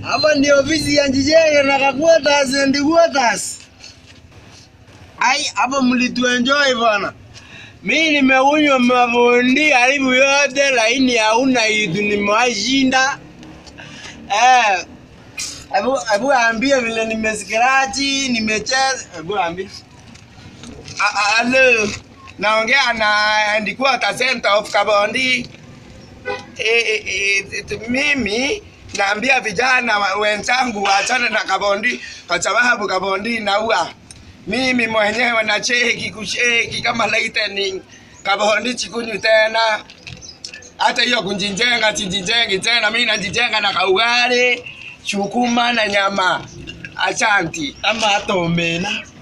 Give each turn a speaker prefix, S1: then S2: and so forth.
S1: Hapa ni ofisi ya Njijenge na Kaquarters and Quarters. Ai, hapa mlituenjoy bwana. Mimi nimeunywa mavundi karibu yote, lakini hauna kitu nimewashinda. Eh, hebu hebu ambie vile nimescratchi, nimecheza. Hebu ambie.
S2: Halo, naongea na Headquarter Center of Kabondi. E, e, e, t- mimi naambia vijana wa- wenzangu waachane na Kabondi kwa sababu Kabondi inaua. Mimi mwenyewe na cheki kusheki kama lightning. Kabondi chikunywi tena. Hata hiyo kunjijenga sijijengi tena, mimi najijenga na kaugali, shukuma na nyama. Asanti.
S1: Ama hata omena.